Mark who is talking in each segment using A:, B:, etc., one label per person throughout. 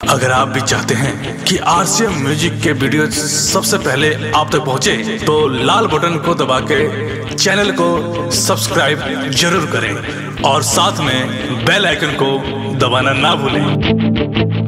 A: अगर आप भी चाहते हैं कि आरसीएम म्यूजिक के वीडियो सबसे पहले आप तक पहुंचे, तो लाल बटन को दबा के चैनल को सब्सक्राइब जरूर करें और साथ में बेल आइकन को दबाना ना भूलें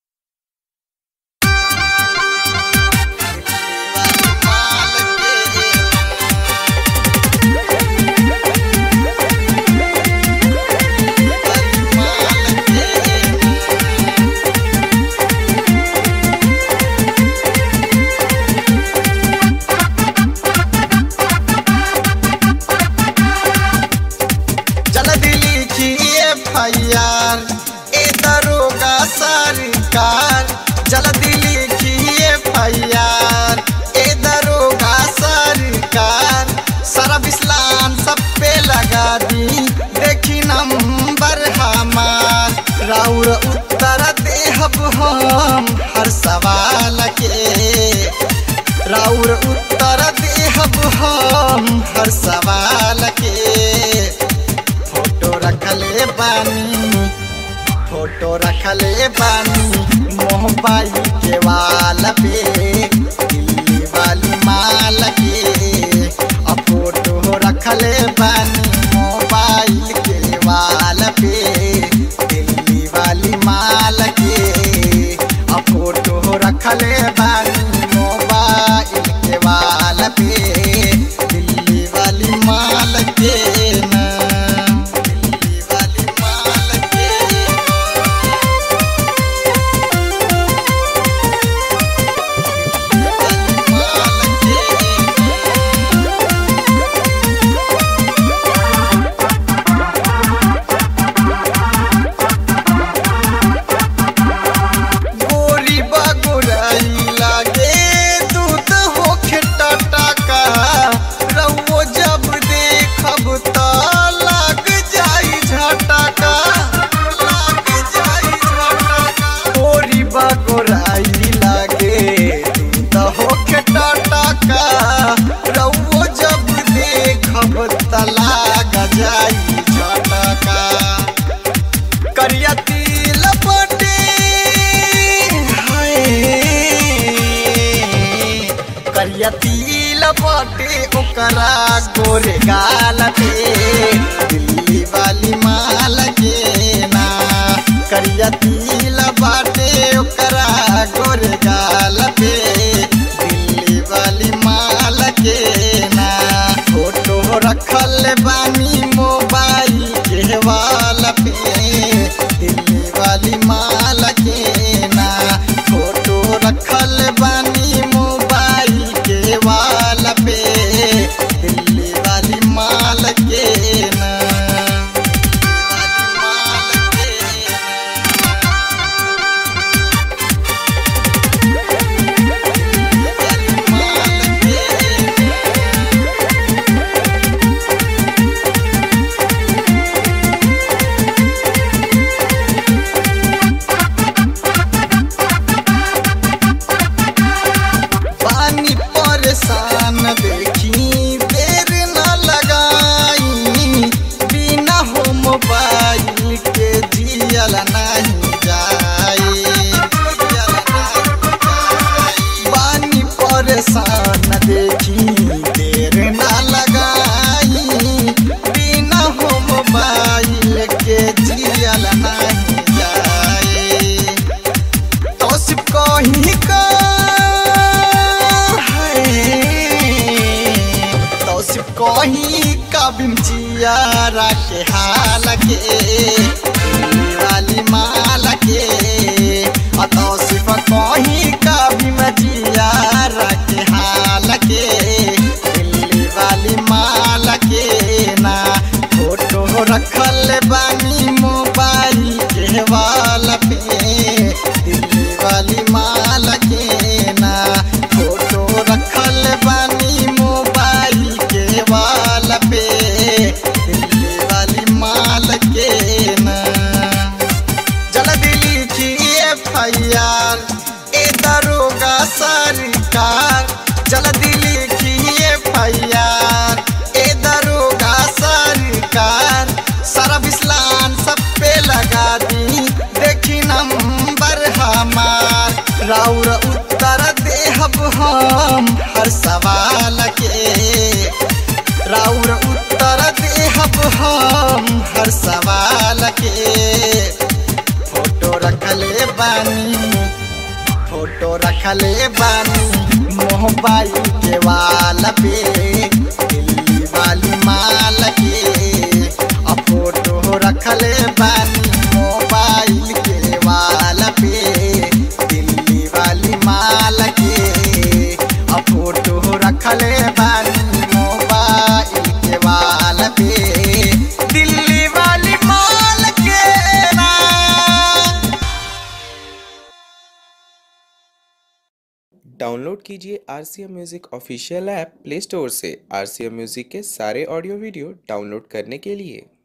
B: जल्दी लिखिए फैयार ए दरोगा सरकार जल्दी लिखिए फैयार ए दरोगा सरकार सारा बिस्लान सब पे लगा दी देखी नंबर हमार राउर उत्तर देहब हम हर सवाल के राउर उत्तर देहब हम हर सवाल के फोटो रखले बानी फोटो रखले बानी मोबाइल के वाल पे दिल्ली वाली माल के अब फोटो रखले बानी मोबाइल के वाल पे दिल्ली वाली माल के अब फोटो रखले बानी मोबाइल के वाल पे दिल्ली वाली माल के ना दिल्ली वाली माल के दिल्ली वाली माल के गोरी बगुराई लागे दूध होखे टटका रउओ जब देखब त लग जाई झटका लग जाई झटका गोरी बगुराई लागे दूध होखे टटका रउओ जब देखब त लग जाई झटका करिया तिल पटे हाय करिया तिल पटे ओकरा गोरे गाल पे दिल्ली वाली माल के ना करिया तिल बाटे ओकरा गोरे गाल पे दिल्ली वाली माल के ना फोटो रखल बानी मोबाइल के वाल पे दिल्ली वाली माल के ना फोटो रखल बानी मोबाइल के वाल पे दिल्ली वाली माल के ना दिल्ली वाली माल के दिल्ली वाली माल के पानी परेशान देखी देर न लगाई बिना हो मोबाइल के जियल नहीं जाए जियल नहीं जाए। पानी परेशान देखी देर न लगाई बिना हो मोबाइल के जियल नहीं जाए तो सिर्फ कहीं का है तो सिर्फ कहीं का बिमचियारा के हाल के दिल्ली वाली माल के आ तो सिर्फ कहीं का बिमचियारा के हाल के दिल्ली वाली माल के ना फोटो रखल बानी मोबाइल के वाल पे दिल्ली वाली माल के ना फोटो रखल बानी मोबाइल के वाल पे दिल्ली वाली माल के ना जल्दी लिखिए फैयार ए दरोगा सरकार जल्दी लिखिए फैयार ए दरोगा सरकार सारा बिस्लान सब पे लगा दी देखी नंबर हम राउर उत्तर देहब हम हर सवाल के राउर उत्तर देहब हम हर सवाल के फोटो रखले बानी फोटो रखले बानी मोबाइल के वाल पे दिल्ली वाली माल के आ फोटो रखले बानी मोबाइल के वाल पे दिल्ली वाली माल के आ फोटो रखले बानी मोबाइल के वाल पे दिल्ली वाली माल के ना
C: डाउनलोड कीजिए R C M music official app Play Store से आर सी एम म्यूज़िक के सारे ऑडियो वीडियो डाउनलोड करने के लिए